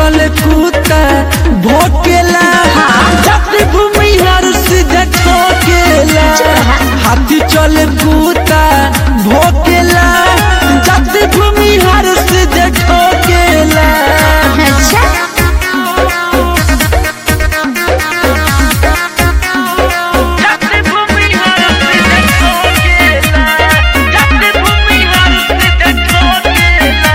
चले कूता भोकेला जाति भूमि हर सीधा ठोकेला हाथी चले कूता भोकेला जाति भूमि हर सीधा ठोकेला अच्छा जाति भूमि हर सीधा ठोकेला जाति भूमि हर सीधा ठोकेला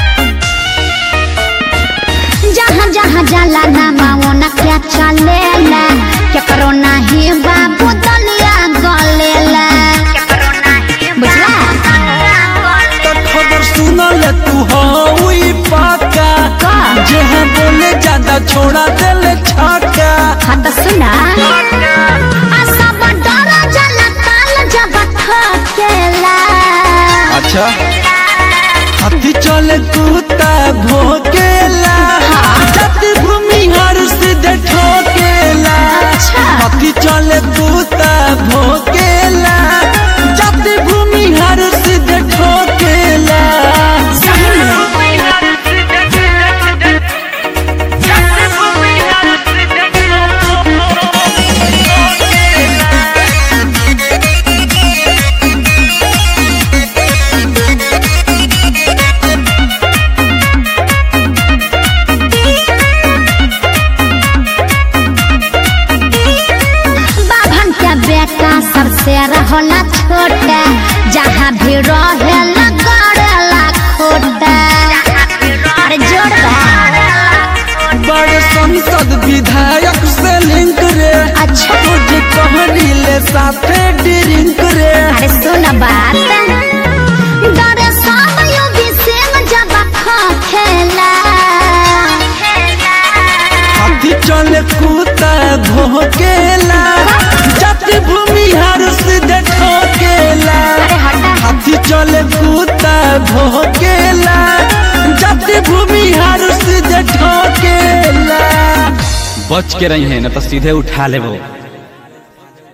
जहाँ जहाँ जाला ना माओ ना क्या चलेला केकरो नाही बाबू दलिया गलेला बुझला तो खबर सुनल तू हई पाका का? जहाँ बोले ज्यादा छोड़ा दिल छाका हाँ तो सुना आ सब डर जाला ताल जब ठकेला अच्छा हाथी चले कूता भोकेला जाति भूमि हर सीधे ठोकेला अच्छा। हाथी चले कूता भोकेला जाति भूमि हर सीधे ठोकेला सही में बाभन के बेटा सबसे रहला छोटा जहाँ भी रहेला गड़ेला खोटा अरे जोड़ बा बड़े संसद विधायक से लिंक रे अच्छा। तुझे कहनी ले साथे ड्रिंक रे अरे सुन बात डरे सब युवी सिंह जब खेला हाथी चले कूता भोकेला जाति भूमि हर सीधे ठोकेला अरे हटा हाथी चले कूता भोकेला जाति भूमि हर सीधे ठोकेला बच के रही है न तो सीधे उठा लेबो